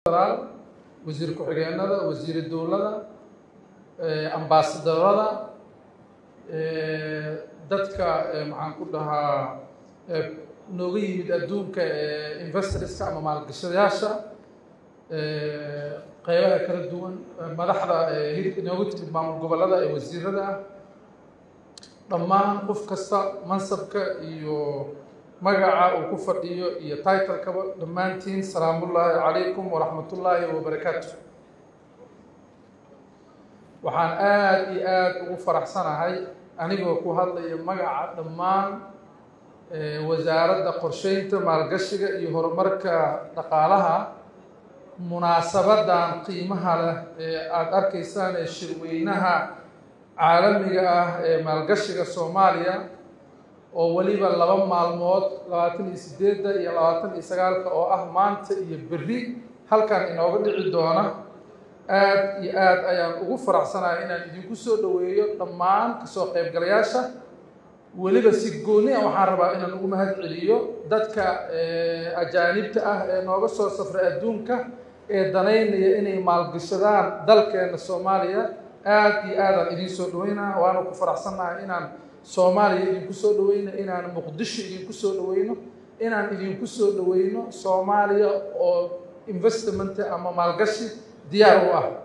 federaal wasiir ku-xigeenada wasiiri dowlada ambaasadorada dadka maxaan ku dhahaa nooga yimid adduunka investorska ama maalgashadayaasha qeybaha kala duwan madaxda hilibka nooga timid maamul gobollada ee wasiirada ah dhammaan qof kasta mansabka iyo magaca uu ku fadhiyo iyo titlekaba dhammaantiin salaamullaahi calaykum waraxmatullaahi wabarakaatu waxaan aada iyo aada ugu faraxsanahay anigoo ku hadlaya magaca dhammaan wasaaradda qorsheynta maalgashiga iyo horumarka dhaqaalaha munaasabadan qiimaha leh ee aada arkaysaan ee shirweynaha caalamiga ah ee maalgashiga soomaaliya oo weliba laba maalmood labaatan iyo sideedda iyo labaatan iyo sagaalka oo ah maanta iyo berri halkan inooga dhici doona aada iyo aada ayaan ugu faraxsanahay inaan idinku soo dhoweeyo dhammaan kasoo qaybgalayaasha weliba si gooni a waxaan rabaa inaan ugu mahad celiyo dadka ajaanibta ah ee nooga soo safray adduunka ee danaynaya inay maalgashadaan dalkeena soomaaliya aada iyo aadaan idiin soo dhaweynaa waana ku faraxsannahay inaan soomaaliya idinku soo dhaweyno inaan muqdisho idinku soo dhaweyno inaan idinku soo dhaweyno soomaaliya oo investment ama maalgashi diyaar u ah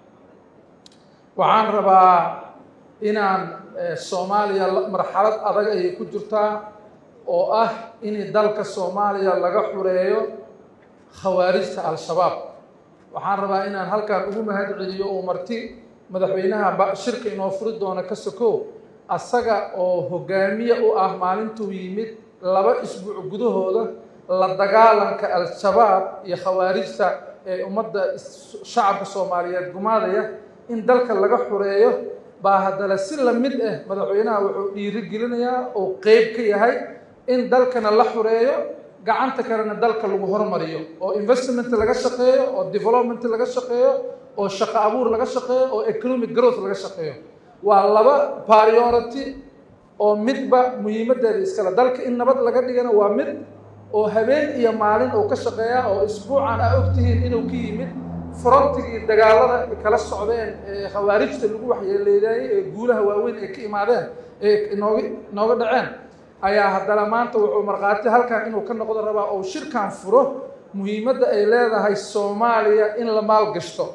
waxaan rabaa inaan soomaaliya marxalad adag ayay ku jirtaa oo ah in dalka soomaaliya laga xureeyo khawaarijta al-shabaab waxaan rabaa inaan halkan ugu mahad celiyo oo marti madaxweynaha shirka inoo furi doona ka sokow asaga oo hogaamiye u ah maalintuu yimid laba isbuuc gudahooda la dagaalanka al-shabaab iyo khawaarijta ee ummadda shacabka soomaaliyeed gumaadaya in dalka laga xureeyo baa haddana si lamid ah madaxweynaha wuxuu dhiiri gelinayaa oo qeyb ka yahay in dalkana la xureeyo gacanta kalena dalka lagu hormariyo oo investment laga shaqeeyo oo development laga shaqeeyo oo shaqo abuur laga shaqeeyo oo economic growth laga shaqeeyo waa laba priority oo midba muhiimadeeda iskale dalka in nabad laga dhigana waa mid oo habeen iyo maalin uu ka shaqeeya oo isbuucan a ogtihiin inuu ka yimid frontigii dagaalada kala socdeen ee khawaarijta lagu waxyeeleedaayey ee guulaha waaweyn ay ka imaadeen ee inooga inooga dhaceen ayaa haddana maanta wuxuu markhaati halkan inuu ka noqdo rabaa oo shirkan furo muhiimadda ay leedahay soomaaliya in la maalgashto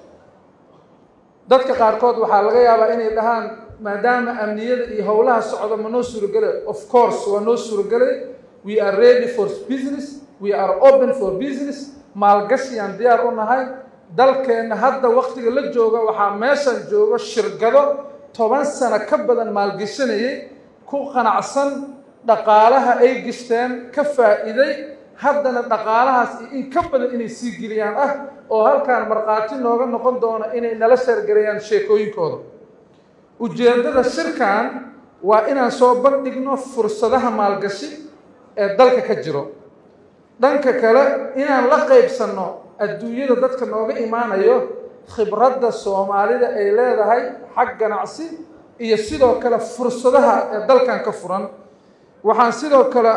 dadka qaarkood waxaa laga yaabaa inay dhahaan maadaama amniyada iyo howlaha socda ma noo suurogele of course waa noo suurogelay we are ready for business we are open for business maalgashiyaan diyaar u nahay dalkeenna hadda waktiga la jooga waxaa meeshan joogo shirkado toban sano ka badan maalgashanayay ku qanacsan dhaqaalaha ay gishteen ka faa'iiday haddana dhaqaalahaas iyo in ka badan inay sii geliyaan ah oo halkaan markhaati nooga noqon doona inay nala sheergareeyaan sheekooyinkooda ujeeddada shirkan waa inaan soo bandhigno fursadaha maalgashi ee dalka ka jiro dhanka kale inaan la qaybsanno adduunyada dadka nooga imaanayo khibradda soomaalida ay leedahay xag ganacsi iyo sidoo kale fursadaha ee dalkan ka furan waxaan sidoo kale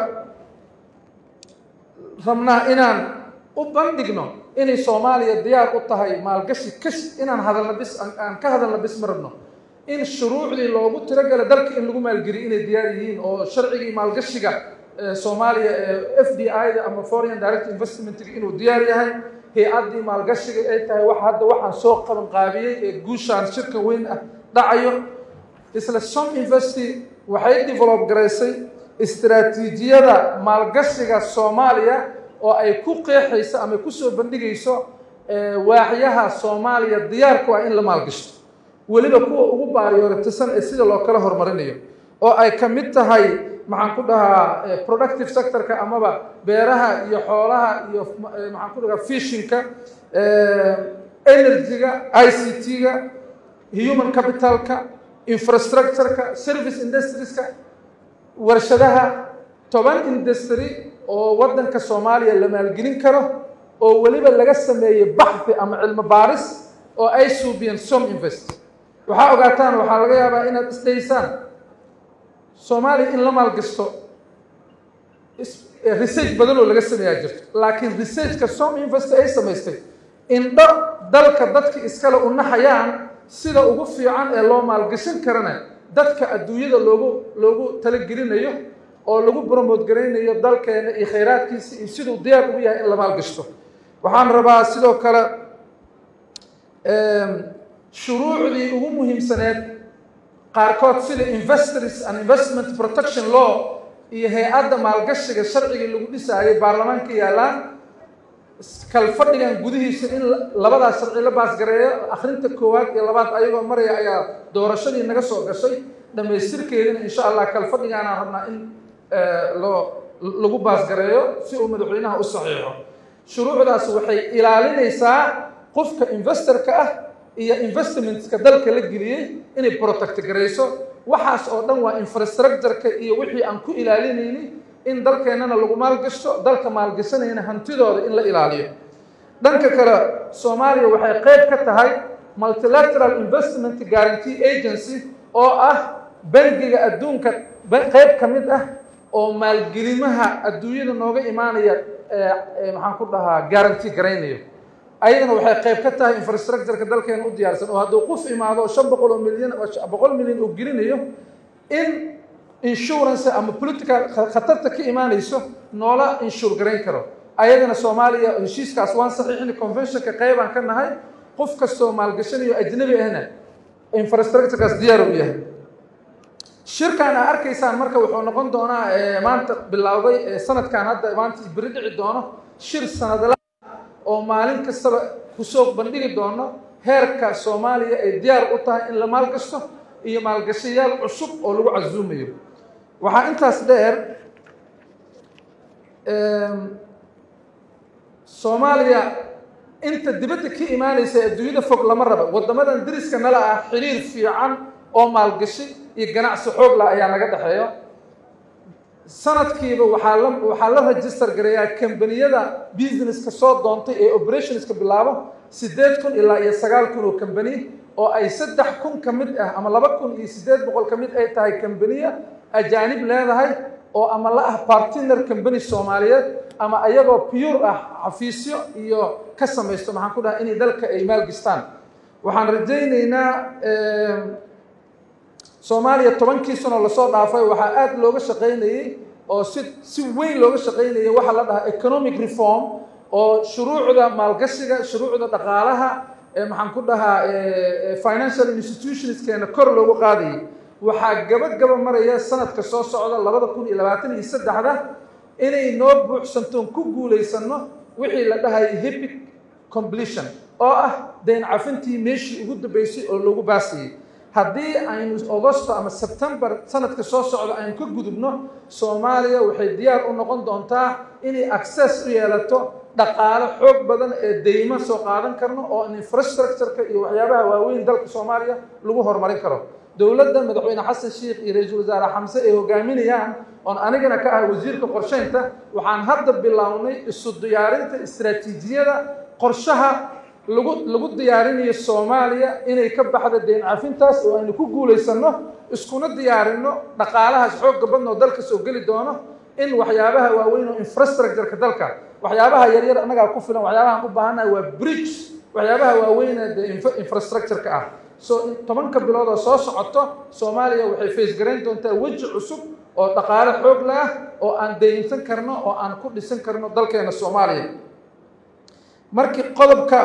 rabnaa inaan u bandhigno inay soomaaliya diyaar u tahay maalgashi kash inaan hadalna bis aan ka hadalna bis ma rabno in shuruucdii loogu tirogala dalka in lagu maalgeliyo inay diyaar yihiin oo sharcigii maalgashiga soomaaliya ee f d i da ama foreign direct investmentga inuu diyaar yahay hay-addii maalgashiga ay tahay wax hadda waxaan soo qaban qaabiyey ee guushaan shirka weyn ah dhacayo isla som investy waxay develop garaysay istaraatiijiyada maalgashiga soomaaliya oo ay ku qeexayso ama kusoo bandhigayso waaxyaha soomaaliya diyaarku ah in la maalgashto weliba kuwa ugu baariyooratisan ee sida loo kala horumarinayo oo ay ka mid tahay maxaan ku dhahaa productive sectorka amaba beeraha iyo xoolaha iyo maxaan ku dhahaa fishinka energy-ga i c t-ga human capitalka infrastructureka service industrieska warshadaha toban industry oo waddanka soomaaliya la maalgelin karo oo weliba laga sameeyey baxthi ama cilmo baaris oo ay suubiyeen som invest waxaa ogaataan waxaa laga yaabaa inaad isdhaysaan soomaaliya in la maalgashto research badan oo laga sameeyaa jirto laakiin researchka som invest ay samaystay indho dalka dadka iskale u naxayaan sida ugu fiican ee loo maalgashan karana dadka adduunyada loogu loogu talagelinayo oo lagu bromote garaynayo dalkeena iyo khayraadkiisa iyo siduu diyaar ugu yahay in la maalgashto waxaan rabaa sidoo kale shuruucdii ugu muhiimsaneed qaarkood sida investors and investment protection law iyo hay-adda maalgashiga sharcigii lagu dhisaayay baarlamaanka yaallaan kalfadhigan gudihiisa in labadaas sharci la baasgareeyo akhrinta koowaad iyo labaad ayagoo maraya ayaa doorashadii naga soo gashay dhammaystirkeedina insha allah kalfadhigaanaan rabnaa in loo lagu baasgareeyo si uu madaxweynaha u saxiixo shuruucdaas waxay ilaalinaysaa qofka investorka ah iyo investmentska dalka la geliyey inay protect garayso waxaas oo dhan waa infrastructureka iyo wixii aan ku ilaalinayni in dalkeennana lagu maalgashto dalka maalgashanayna hantidooda in la ilaaliyo dhanka kale soomaaliya waxay qayb ka tahay multilateral investment guarantee agency oo ah bangiga adduunka qayb ka mid ah oo maalgelimaha adduunyada nooga imaanaya maxaan ku dhahaa guarantee garaynayo ayadana waxay qayb ka tahay infrastructureka dalkeena u diyaarsan oo hadduu qof imaado shan boqol oo milyan boqol milyan uu gelinayo in insurance ama political khatarta ka imaanayso noola inshuur garayn karo ayadana soomaaliya heshiiskaas waan saxiixin conventionka qaybaan ka nahay qof kastoo maalgashanayo ajnabi ahna infrastructurekaas diyaar u yahay shirkan aa arkaysaan marka wuxuu noqon doonaa maanta bilowday sanadkan hadda maanta beri dhici doono shir sanadla oo maalin kastaba kusoo bandhigi doono heerka soomaaliya ay diyaar u tahay in la maalgashto iyo maalgashayaal cusub oo lagu casuumayo waxaa intaas dheer soomaaliya inta dibadda ka imaanaysa adduunyada fog lama raba waddamadan deriska nala ah xiriir fiican oo maalgashi iyo ganacsi xoog lah ayaa naga dhexeeyo sanadkiiba waxaa la waxaa la register gareeyaa kambaniyada businesska soo doontay ee operationska bilaabo siddeed kun ilaa iyo sagaal kun oo kambani oo ay saddex kun ka mid ah ama laba kun iyo siddeed boqol ka mid ay tahay kambaniya ajaanib leedahay oo ama la ah partiner kambani soomaaliyeed ama ayagoo pure ah xafiisyo iyo ka samaysto maxaan ku dhahay inay dalka ay maalgistaan waxaan rajaynaynaa soomaaliya tobankii sano lasoo dhaafay waxaa aada looga shaqaynayey oo si si weyn looga shaqaynayay waxaa la dhahaa economic reform oo shuruucda maalgashiga shuruucda dhaqaalaha maxaan ku dhahaa financial institutionskeena kor loogu qaadayay waxaa gabagaba maraya sanadka soo socda labada kun iyo labaatan iyo saddexda inay noo buuxsantoon ku guulaysanno wixii la dhahaya hepic completion oo ah dayn cafintii meeshii ugu dambeysay oo loogu baasayay haddii aynu augosto ama sebtembar sanadka soo socda aynu ka gudubno soomaaliya waxay diyaar u noqon doontaa inay access u yeelato dhaqaale xoog badan ee deymo soo qaadan karno oo infrastructureka iyo waxyaabaha waaweyn dalka soomaaliya lagu horumarin karo dowladda madaxweyne xasan sheikh iyo ra-iisul wasaare xamse ay hogaaminayaan oon anigana ka ah wasiirka qorsheynta waxaan hadda bilownay isu diyaarinta istaraatiijiyada qorshaha lagu lagu diyaarinayo soomaaliya inay ka baxdo deyn cafintaas oo aynu ku guulaysanno iskuna diyaarinno dhaqaalahaas xoogga badna oo dalka soo geli doono in waxyaabaha waaweyn oo infrastructureka dalka waxyaabaha yaryar annagaa ku filan waxyaabahaan u baahannahay waa bridge waxyaabaha waaweyne dee infrastructureka ah so tobanka bilood oo soo socoto soomaaliya waxay faysgarayn doontaa weji cusub oo dhaqaale xoog leh ah oo aan daynsan karno oo aan ku dhisan karno dalkeena soomaaliya markii qodobka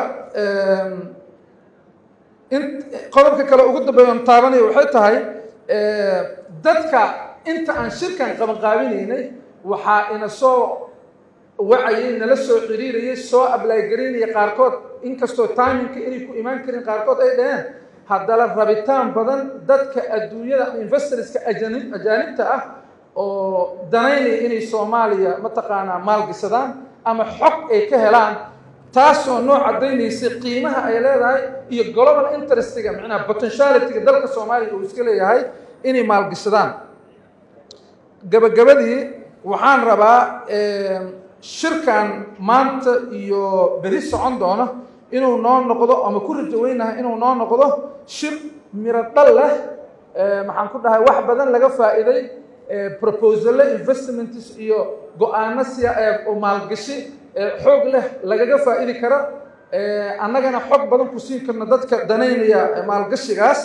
in qodobka kale ugu dambeeya on taabanaya waxay tahay dadka inta aan shirkan qabanqaabinaynay waxaa ina soo wacayay nala soo xiriirayay soo ablaygaraynaya qaarkood inkastoo timinka inay ku imaan karin qaarkood ay dhaheen haddana rabitaan badan dadka adduunyada investorska ajanib ajaanibta ah oo danaynaya inay soomaaliya mataqaanaa maalgisadaan ama xog ay ka helaan taasoo noo caddaynaysay qiimaha ay leedahay iyo global interestiga macnaha potentialityga dalka soomaaliya uu iska leeyahay inay maalgishadaan gabagabadii waxaan rabaa shirkan maanta iyo beri socon doono inuu noo noqdo ama ku rajaweynaha inuu noo noqdo shir miro dhal leh maxaan ku dhahay wax badan laga faa'iiday proposale investments iyo go-aano siya oo maalgashi xoog leh lagaga faa'idi karo annagana xog badan ku siin karna dadka danaynaya maalgashigaas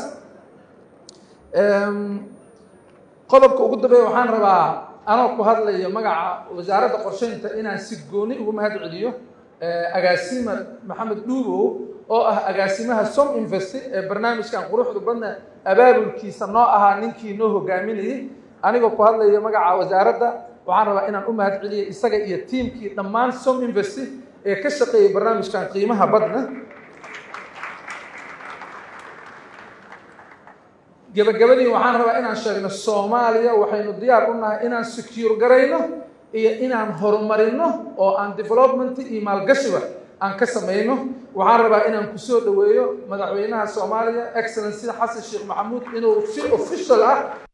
qodobka ugu dambeeya waxaan rabaa anoo ku hadlayo magaca wasaaradda qorsheynta inaan si gooni ugu mahad celiyo agaasima maxamed dhuubow oo ah agaasimaha som investi ee barnaamijkan quruxda badna abaabulkiisa noo ahaa ninkii noo hogaaminayay anigoo ku hadlayo magaca wasaaradda waxaan rabaa inaan u mahad celiyo isaga iyo tiimkii dhammaan som investi ee ka shaqeeyay barnaamijkan qiimaha badna gebagabadii waxaan rabaa inaan sheegno soomaaliya waxaynu diyaar u nahay inaan secure garayno iyo inaan horumarino oo aan development iyo maalgashiba aan ka samayno waxaan rabaa inaan kusoo dhoweeyo madaxweynaha soomaaliya excellency xasan sheekh maxamuud inuu si official ah